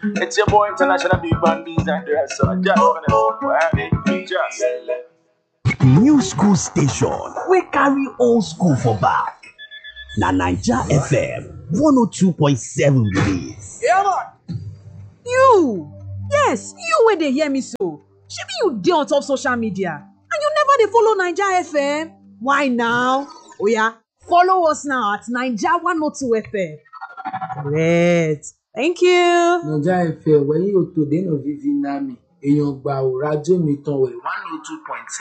It's your boy International Big Band Bees and the rest. So just gonna just. New school station wey carry old school for back. Na Naija FM 102.7 be dis. You! Yes, you wey dey hear me so. Shebi you dey on top social media and you never dey follow Naija FM? Why now? Oya, follow us now at Naija 102 FM. Correct. Thank you. naija fm wẹ̀yìn òtò dènà vivi nami èèyàn gbà ò rájò mi tán wẹ̀ one oh two point seven.